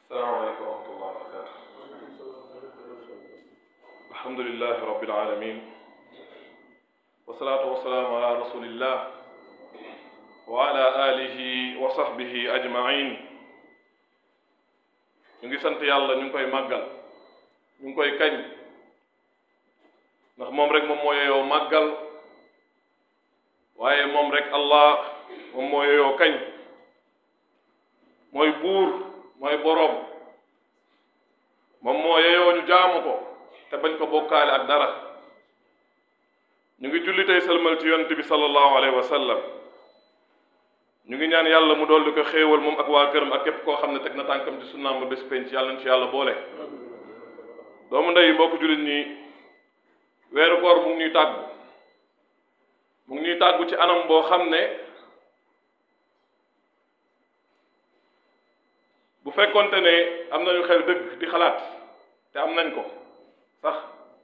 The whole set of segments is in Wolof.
salaamaaleykum wa rahmatullah wa barakatu alhamdulilahi rabbil alamin wasalaatu wasalaamu ala rasulillah wa ala alihi wa sahbihi ajmain ñu ngi sant yàlla ñu ngi koy màggal ñu ngi koy kañ ndax moom rek moom moo yeyoo màggal waaye moom rek allah moom moo yeyoo kañ mooy buur mooy boroom moom moo yeyoo ñu jaamu ko te bañ ko bokkaale ak dara ñu ngi julli tey sëlmal ci yonent bi sallallahu alayhi wa sallam ñu ngi ñaan yàlla mu dolli ko xéewal moom ak waa këram ak képp koo xam ne teg na tànkam ci sunnaam ba bés penc yàlla nañ ci yàlla boole doomu ndey mbokk jullit ñi weeru koor mu ngi ñuy tàggu mu ngi ñuy tàggu ci anam boo xam ne bu fekkonte ne am nañu xel dëgg di xalaat te am nañ ko sax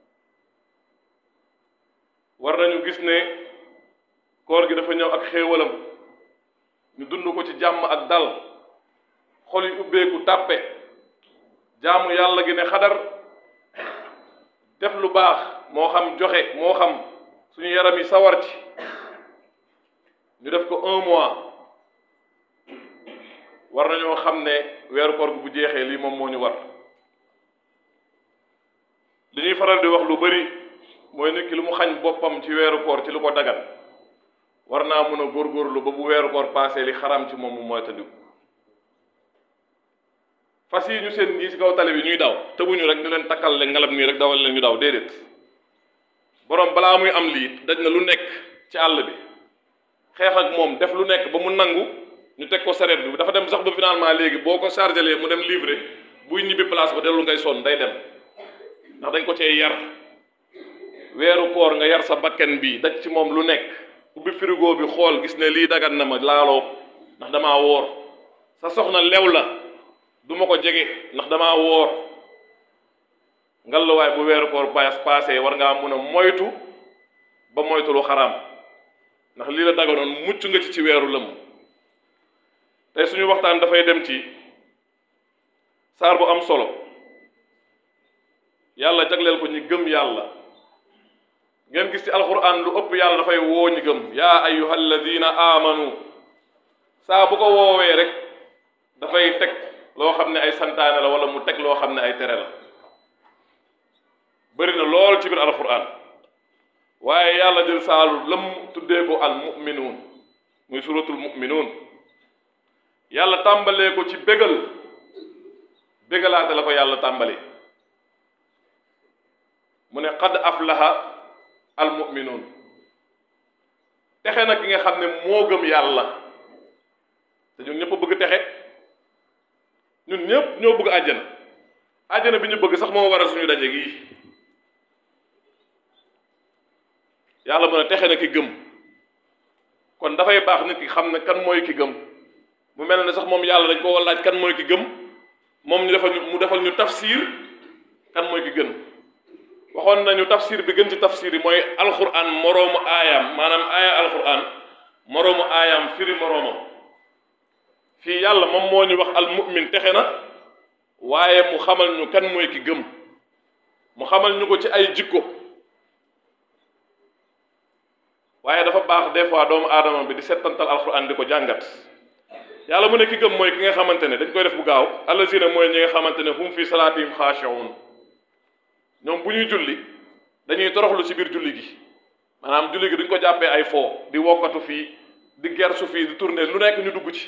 war nañu gis ne koor gi dafa ñëw ak xéewalam ñu dund ko ci jàmm ak dal xol yi ubbeeku tàppe jaamu yàlla gi ne xadar def lu baax moo xam joxe moo xam suñu yaram yi sawar ci ñu def ko un mois war nañoo xam ne weeru koor gu bu jeexee lii moom moo ñu war li ñuy faral di wax lu bari mooy nit ki lu mu xañ boppam ci weeru koor ci lu ko dagan war naa mun a góorgóorlu ba bu weeru koor paasee li xaram ci moom mu moytandiku fas yi ñu seen ñii ci kaw tali bi ñuy daw tëbuñu rek ñu leen takkal leen ngalam nii rek dawal leen ñu daw déedéet borom balaa muy am lii daj na lu nekk ci àll bi xeex ak moom def lu nekk ba mu nangu ñu teg ko sareet bi dafa dem sax ba finalement léegi boo ko chargé mu dem livré buy ñibbi place ba dellu ngay sonn day dem ndax dañ ko cee yar weeru koor nga yar sa bakken bi daj ci moom lu nekk ubbi frigo bi xool gis ne lii dagan na ma laaloo ndax damaa woor sa soxna lew la du ma ko jege ndax damaa woor ngalluwaay bu weeru koor paas paasee war ngaa mun a moytu ba moytu lu xaraam ndax lii la daganoon mucc nga ci ci weeru lëmm tey suñu waxtaan dafay dem ci saar bu am solo yàlla jagleel ko ñi gëm yàlla ngeen gis ci alquran lu ëpp yàlla dafay woo ñi gëm yaa ayyuha alladina amanu saa bu ko woowee rek dafay teg loo xam ne ay santaane la wala mu teg loo xam ne ay tere la bëri na lool ci biir alquran waaye yàlla jël saalu lëm tuddee ko al muminuun muy suratul muminuun yàlla tàmbalee ko ci bégal bégalaate la ko yàlla tàmbali mu ne qad aflaha al muminuun texe na ki nga xam ne moo gëm yàlla te ñun ñëpp bëgg texe ñun ñëpp ñoo bëgg àjjana àjjana bi ñu bëgg sax moo waral suñu daje gii yàlla mu ne texe na ki gëm kon dafay baax nit ki xam ne kan mooy ki gëm mu mel ne sax moom yàlla dañ ko laaj kan mooy ki gëm moom ñu defal ñu mu defal ñu tafsir kan mooy ki gën waxoon nañu tafsir bi gën ci tafsir yi mooy alquran moroomu aayam maanaam aaya alquran moroomu aayam firi moroomam fii yàlla moom moo ñu wax al mu'min texe na waaye mu xamal ñu kan mooy ki gëm mu xamal ñu ko ci ay jikko waaye dafa baax des fois doomu aadama bi di settantal alquran di ko jàngat yàlla mu ne ki gëm mooy ki nga xamante ne dañ koy def bu gaaw allazina mooy ñi nga xamante ne hum fi salaatihim xaashi'un ñoom bu ñuy julli dañuy toroxlu ci biir julli gi maanaam julli gi duñ ko jàppee ay foo di wokkatu fii di gersu fii di tourner lu nekk ñu dugg ci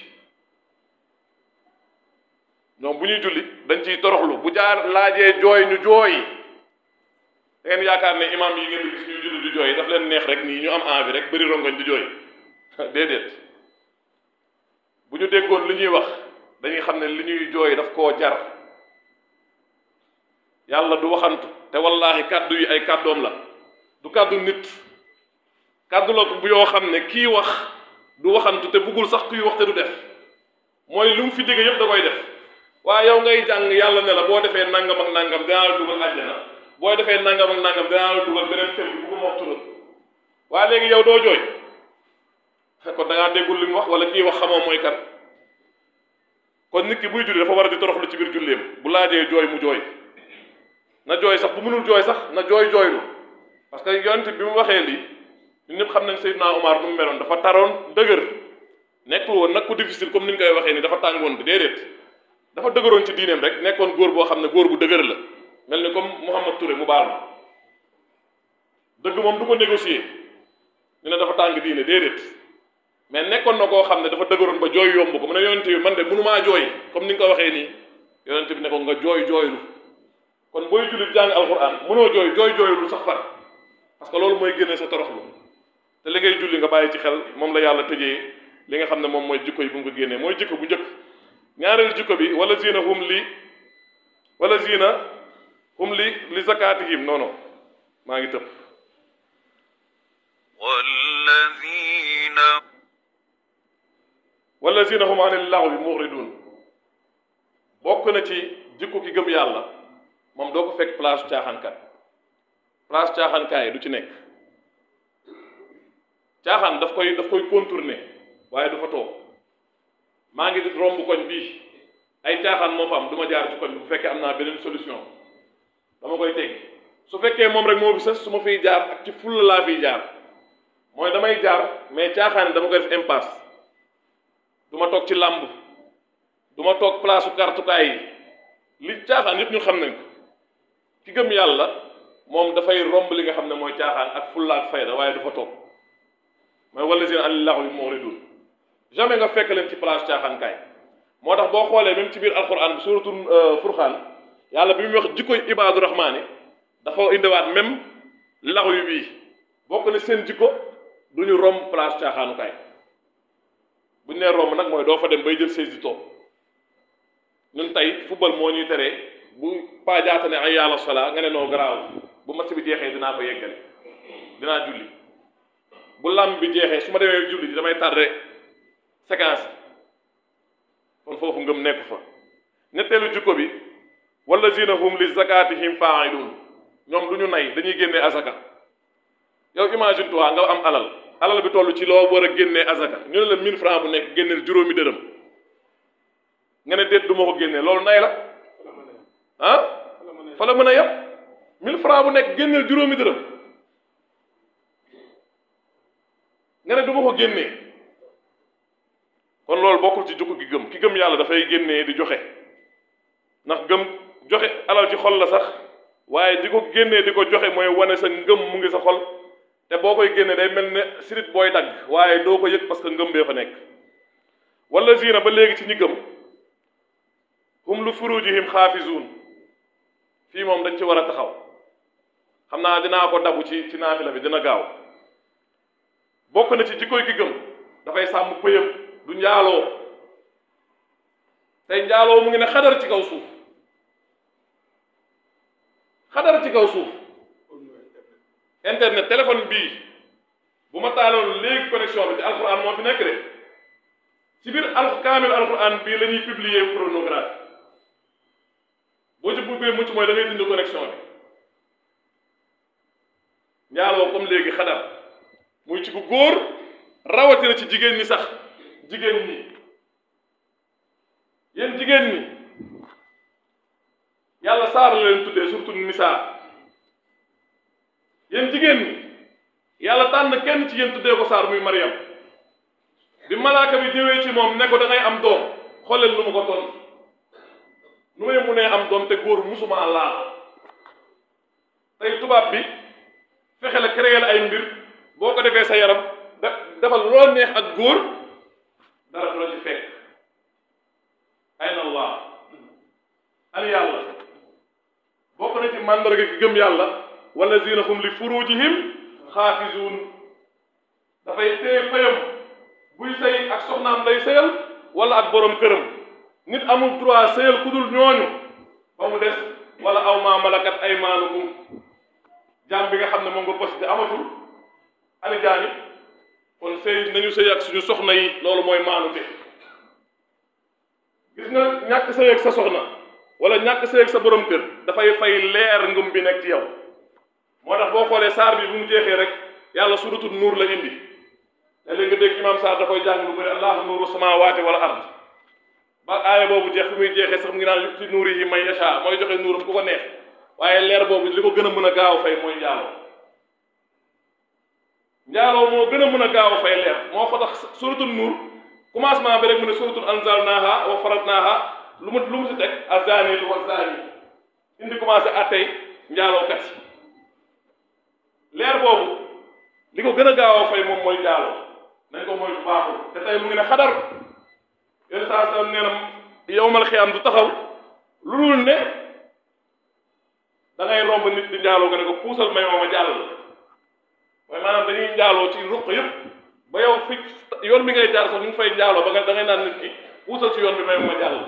ñoom bu ñuy julli dañ ciy toroxlu bu jaar laajee jooy ñu jooy da ngeen yaakaar ne imam yi ngeen di gis ñuy julli di jooy daf leen neex rek nii ñu am envie rek bëri rongoñ di jooy déedéet bu ñu déggoon li ñuy wax dañuy xam ne li ñuy jooy daf koo jar yàlla du waxantu te wallahi kàddu yi ay kàddoom la du kàddu nit kàddu la bu yoo xam ne kii wax du waxantu te buggul sax kuy wax te du def mooy lu mu fi digg yépp da koy def waaye yow ngay jàng yàlla ne la boo defee nangam ak nangam dinaa la dugal àjjana boo defee nangam ak nangam dinaa la dugal beneen kër bi bu ko wax turam waaye léegi yow doo jooy kon da ngaa déggul li mu wax wala kii wax xamoo mooy kan kon nit ki buy julli dafa war a di toroxlu ci biir julleem bu laajee jooy mu jooy na jooy sax bu mënul jooy sax na jooy jooylu parce que yonent bi mu waxee lii ñun ñëpp xam nañ Seydina Omar nu mu meloon dafa taroon dëgër nekkul woon nag ku difficile comme ni ñu koy waxee ni dafa tàngoon bi déedéet dafa dëgëroon ci diineem rek nekkoon góor boo xam ne góor bu dëgër la mel ni comme Mouhamad Touré mu baal ma dëgg moom du ko négocier ñu ne dafa tàng diine déedéet mais nekkoon na koo xam ne dafa dëgëroon ba jooy yomb ko mu ne yonent bi man de mënumaa jooy comme ni nga ko waxee nii yonent bi ne ko nga jooy jooylu kon booy jullit jàng alquran mënoo jooy jooy jooylu sax far parce que loolu mooy génne sa toroxlu te li ngay julli nga bàyyi ci xel moom la yàlla tëjee li nga xam ne moom mooy jikko yi bu mu ko génnee mooy jikko bu njëkk ñaareelu jikko bi wala zina hum li wala zina hum li li zakatihim non non maa ngi tëb والذين wala zina hum anil laghwi muridun bokk na ci jikko ki gëm yàlla moom doo ko fekk place caaxaankat place caaxaankaay du ci nekk caaxaan daf koy daf koy contourner waaye du fa toog maa ngi romb koñ bii ay caaxaan moo fa am du ma jaar ci koñ bi bu fekkee am naa beneen solution dama koy teggi su fekkee moom rek moo fi sës su ma fiy jaar ak ci fulla laa fiy jaar mooy damay jaar mais caaxaan dama koy def impasse du ma toog ci làmb du ma toog place u kartukaay yi li caaxaan yëpp ñu xam nañ ko ki gëm yàlla moom dafay romb li nga xam ne mooy caaxaan ak fulla ak fayda waaye du fa toog mooy wala seen anil laxwi muridun jamais nga fekk leen ci place caaxaankaay moo tax boo xoolee même ci biir alquran bi suratul furxaan yàlla bi muy wax jikkoy ibaadu rahmaani dafa indiwaat même laxwi bii bokk na seen jikko du ñu romb place caaxaanukaay bu ñu nee romb nag mooy doo fa dem bay jël seize di toog ñun tey football moo ñuy teree bu paa jaata ne ay yàlla sola nga ne noo garaaw bu match bi jeexee dinaa ko yeggale dinaa julli bu làmb bi jeexee su ma demee julli ji damay tardé séquence kon foofu ngëm nekk fa ñetteelu jikko bi wala zina hum li zakatihim fa'ilun ñoom du ñu nay dañuy génnee azaka yow imagine toi nga am alal alal bi toll ci loo war a génnee azaka ñu ne la 1000 francs bu nekk génneel juróomi dërëm nga ne déet du ma ko génnee loolu nay la ah fa la mën a yem 1000 francs bu nekk génneel juróomi dërëm nga ne du ma ko génnee kon loolu bokkul ci jukko gi gëm ki gëm yàlla dafay génnee di joxe ndax gëm joxe alal ci xol la sax waaye di ko génnee di ko joxe mooy wane sa ngëm mu ngi sa xol te boo koy génnee day mel ne sirit booy dagg waaye doo ko yëg parce que ngëm bee fa nekk wala zina ba léegi ci ñi gëm hum lu furujihim xaafizuun fii moom dañ ci war a taxaw xam naa dinaa ko dabu ci ci naafila bi dina gaaw bokk na ci jikkoy ki gëm dafay sàmm pëyam du njaaloo tey njaaloo mu ngi ne xadar ci kaw suuf xadar ci kaw suuf internet téléphone bii bu ma taaloon léegi connexion bi ci alquran moo fi nekk de ci biir al kaamil alquran bii la ñuy publier pornographie boo ci buggee mucc mooy da ngay dindi connexion bi njaaloo comme léegi xadar muy ci ku góor rawatina ci jigéen ñi sax jigéen ñi yéen jigéen ñi yàlla saar la leen tuddee surtout nisaa yéen jigéen ñi yàlla tànn kenn ci yéen tuddee ko saar muy Mariam bi malaaka bi ñëwee ci moom ne ko da ngay am doom xooleel nu mu ko ton nu may munee am doom te góor musuma laal tey tubaab bi fexe la créer ay mbir boo ko defee sa yaram da defal loo neex ak góor dara du la ci fekk ayna allah an yàlla bokk na ci màndarga ki gëm yàlla wallazina hum li furujihim xaafizuun dafay téye pëyam buy sëy ak soxnaam lay sëyal wala ak borom këram nit amul droit sëyal ku dul ñooñu ba mu des wala aw maa malakat aymaanukum jaam bi nga xam ne moom nga posté amatul ani jaani kon sëy nañu sëy ak suñu soxna yi loolu mooy maanute gis nga ñàkk sëy ak sa soxna wala ñàkk sëy ak sa borom kër dafay fay leer ngëm bi nekk ci yow moo tax boo xoolee saar bi bu mu jeexee rek yàlla suratul nuur la indi léeg-léeg nga dégg imam saar da koy jàng lu bëri allahu nuuru samaawaati wala ard ba aaya boobu jeex fi muy jeexee sax mu ngi naan yu'ti nuurihi man yashaa mooy joxe nuuram ku ko neex waaye leer boobu li ko gën a mën a gaaw a fay mooy njaaloo njaaloo moo gën a mën a gaaw a fay leer moo ko tax suratul nuur commencement bi rek mu ne suratul anzalnaaha wa faradnaaha lu mu lu mu si teg azani lu wa zani indi commencé attey njaalookat yi leer boobu li ko gën a gaaw a fay moom mooy njaaloo nañ ko mooy bu baaxul te tey mu ngi ne xadar yéen saa sallam nee na yowmal xiyaam du taxaw lu dul ne da ngay romb nit di njaaloo nga ne ko puusal may ma ma jàll la mooy maanaam dañuy njaaloo ci ruq yëpp ba yow fi yoon bi ngay jaar sax ñu ngi fay njaaloo ba nga da ngay naan nit ki puusal ci yoon bi may ma ma jàll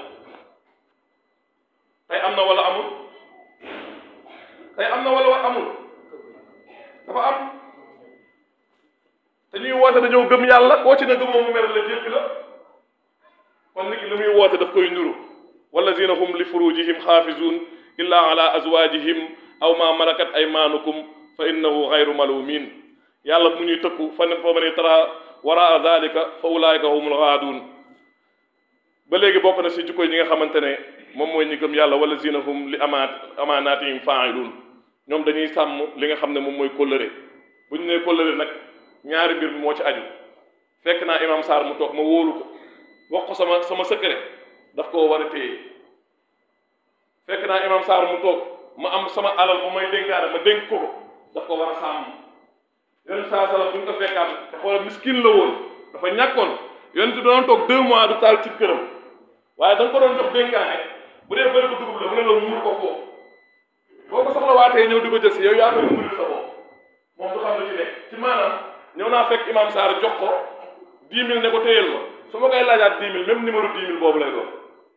tey am na wala amul tey am na wala wa amul dafa am te ñuy woote dañoo gëm yàlla koo ci ne gëmoo mu mer la jéppi la kon nit ki li muy woote daf koy nuru wallazina hum li furujihim xaafizun illa ala azwajihim aw ma malakat aymanukum fa innahu gayru malumin yàlla mu ñuy tëkku fa fa man tara waraa dalika fa ulaayika humul gaadun ba léegi bokk na si jikko yi ñi nga xamante ne moom mooy ñi gëm yàlla wallazina hum li amaat amaanaatihim faa'ilun ñoom dañuy sàmm li nga xam ne moom mooy kóllëre bu ñu nee kóllëre nag ñaari mbir mi moo ci aju fekk naa imam Sarr mu toog ma wóolu ko wax ko sama sama secret daf koo war a téye fekk naa imam Sarr mu toog ma am sama alal bu may dénkaane ma dénk ko ko daf ko war a sàmm yonent saa sala bu ñu ko fekkaat te xoolal miskin la woon dafa ñàkkoon yonent doon toog deux mois du taal ci këram waaye da nga ko doon jox dénkaane bu dee bëri ko dugub la mu ne la muur ko foofu boo ko soxla waatee ñëw di ko jël si yow yaa koy muuril sa bopp moom du xam lu ci nekk ci maanaam ñëw naa fekk imam Sarr jox ko dix mille ne ko téyel ma su ma koy laajaat dix mille même numéro dix mille boobu lay doon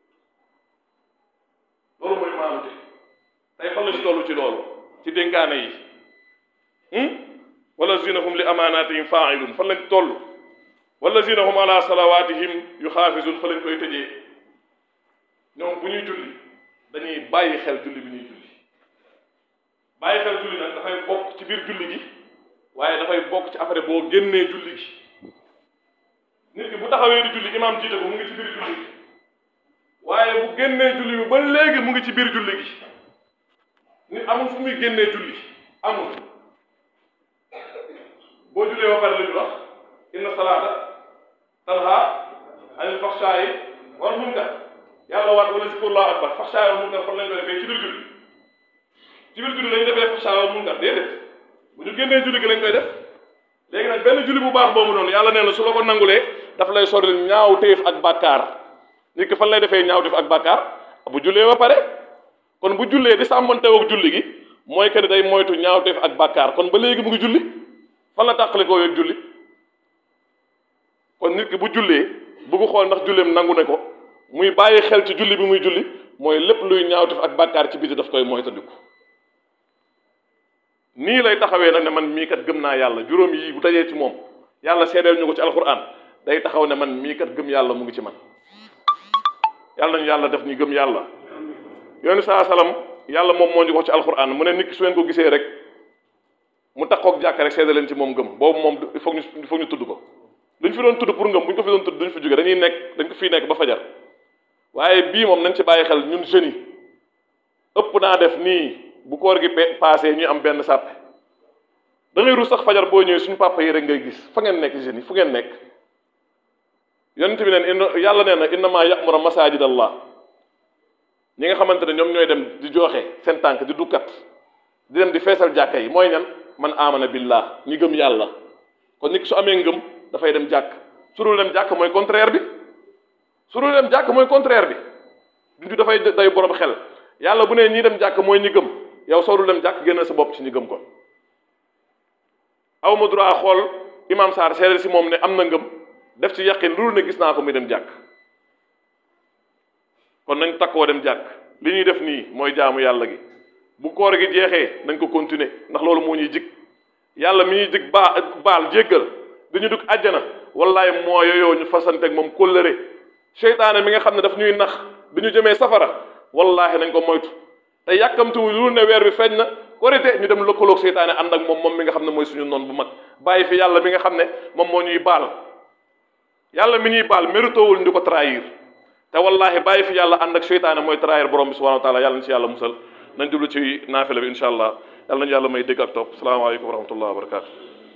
loolu mooy maanute tey fan lañu toll ci loolu ci dénkaane yi wala zinahum li amaanaatihim faailun fan lañ toll wala zinahum ala salawatihim yu xaafisun fa lañ koy tëjee ñoom bu ñuy julli dañuy bàyyi xel julli bi ñuy julli bàyyi xel julli nag dafay bokk ci biir julli gi waaye dafay bokk ci après boo génnee julli gi nit ki bu taxawee di julli imaam jiite ko mu ngi ci biir julli gi waaye bu génnee julli bi ba léegi mu ngi ci biir julli gi nit amul fu muy génnee julli amul boo jullee ba pare lu ñu wax inna salaata tanha anil faxshaayi wal munkar yàlla waat wala zikrullaahi akbar faxshaayi wal munkar fan lañ koy defee ci biir julli ci biir julli lañ defee faxshaayi wal munkar déedéet bu ñu génnee julli gi lañ koy def léegi nag benn julli bu baax boobu noonu yàlla nee na su la ko nangulee daf lay soril ñaaw téef ak bàkkaar nit ki fan lay defee ñaaw téef ak bàkkaar bu jullee ba pare kon bu jullee di sàmmanteew ak julli gi mooy que ne day moytu ñaaw téef ak bàkkaar kon ba léegi mu ngi julli fan la tàqale koo yëg julli kon nit ki bu jullee bëgg xool ndax julleem nangu ne ko muy bàyyi xel ci julli bi muy julli mooy lépp luy ñaaw téef ak bàkkaar ci biti daf koy moytandiku nii lay taxawee nag ne man mii kat gëm naa yàlla juróom yi bu dajee ci moom yàlla seedeel ñu ko ci alquran day taxaw ne man mii kat gëm yàlla mu ngi ci man yàlla nañu yàlla def ñu gëm yàlla yoonu saa salaam yàlla moom moo ñu ko ci alquran mu ne nit ki su ngeen ko gisee rek mu taxoog jàkk rek seede leen ci moom gëm boobu moom il faut ñu il faut ñu tudd ko duñ fi doon tudd pour ngëm bu ñu ko fi doon tudd duñ fi jóge dañuy nekk dañ ko fii nekk ba fajar waaye bii moom nañ ci bàyyi xel ñun jeunes yi ëpp naa def nii bu koor gi paasee ñuy am benn sàppe da ngay rus sax fajar boo ñëwee suñu papa yi rek ngay gis fa ngeen nekk jeunes yi fu ngeen nekk yonent bi neen inna yàlla nee na innama ya'muru masajid allah ñi nga xamante ne ñoom ñooy dem di joxe seen tànk di dukkat di dem di feesal jàkka yi mooy ñan man amana billah ñi gëm yàlla kon nit ki su amee ngëm dafay dem jàkk su dul dem jàkk mooy contraire bi su dul dem jàkk mooy contraire bi duñu dafay day borom xel yàlla bu nee ñii dem jàkk mooy ñi gëm yow soo dul dem jàkk génn sa bopp ci ñi gëm ko aw ma droit xool imam Sarr seede si moom ne am na ngëm def ci yaqin loolu ne gis naa ko muy dem jàkk kon nañ takkoo dem jàkk li ñuy def nii mooy jaamu yàlla gi bu koor gi jeexee nañ ko continuer ndax loolu moo ñuy jig yàlla mi ñuy jig baa baal jéggal dañu dugg àjjana wallaay moo yooyoo ñu fasanteeg moom kóllëre seytaane mi nga xam ne daf ñuy nax bi ñu jëmee safara wallaahi nañ ko moytu te yàkkamtuwu lu ne weer bi feeñ na korite ñu dem lëkkaloog seytaane ànd ak moom moom mi nga xam ne mooy suñu noon bu mag bàyyi fi yàlla mi nga xam ne moom moo ñuy baal yàlla mi ñuy baal méritowul di ko trahir te wallahi bàyyi fi yàlla ànd ak seytaane mooy trahir borom bi subhanahu wa taala yàlla na ci yàlla musal nañ jublu ci naafila bi incha allah yàlla nañu yàlla may dégg ak topp salaamaaleykum wa rahmatullah wa barakatu